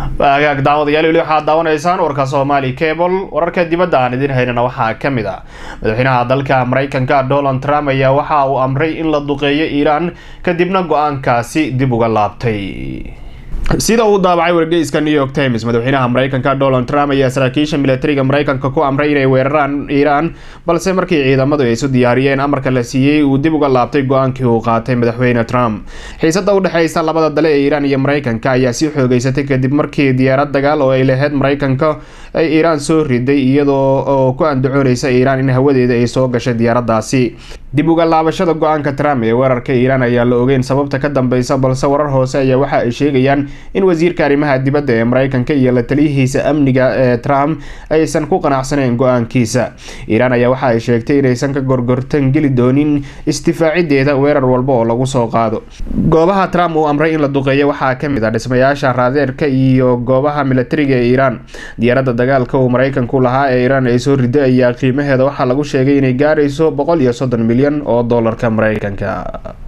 agaag daawadayaal weli waxaad daawanaysaan warka soomaali cable wararka dibadda aan idin haynana waxaa ka mid ah madaxweynaha dalka mareykanka donald trump ayaa waxa uu amray in la duqeeyo iiraan kadibna go-aankaasi dib uga laabtay sida uu daabacay wargeyska new york times madaxweynaha mareykanka donald trump ayaa saraakiisha militariga mareykanka ku amray inay weeraraan iiraan balse markii ciidamadu ay isu diyaariyeen amarka la siiyey uu dib uga laabtay go-aankii uu qaatay madaxweyne trump xiisada udhexeysa labada dale ee iiraan iyo mareykanka ayaa sii xoogeysatay kadib markii diyaarad dagaal oo ay lahayd mareykanka ay iiraan soo riday iyadoo oo ku andacooneysa iiraan in hawadeeda ay soo gashay diyaaradaasi dib uga laabashada go-aanka trump ee weerarka iiraan ayaa la ogeyn sababta ka dambeysa balse warar hoose ayaa waxa ay sheegayaan in wasiirka arrimaha dibadda ee mareykanka iyo la taliyihiisa amniga ee trump aysan ku qanacsaneyn go-aankiisa iiraan ayaa waxa ay sheegtay inaysan ka gorgortan geli doonin isdifaacideeda weerar walba oo lagu soo qaado goobaha trump uu amray in la duqeeyo waxaa kamid ah dhismayaasha raadeerka iyo goobaha militariga ee iiraan diyaaradda dagaalka uu mareykanku lahaa ee iiraan ay soo riday ayaa qiimaheeda waxaa lagu sheegay inay gaarayso boqol iyo soddon milyan oo doolarka mareykanka